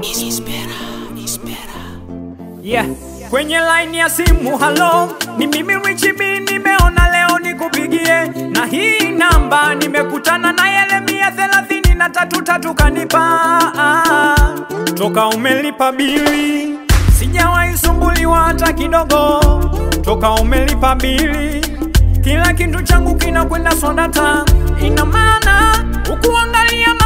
Yeah. Kwenye line ya simu halo, ni mimi Rich B, nimeona leo nikupigie, na hii namba nimekutana na Yeremia thelathini na tatu tatu kanipa toka umelipa bili, sijawahi sumbuliwa hata kidogo, toka umelipa bili, kila kitu changu kinakwenda swadata, ina maana ukuangalia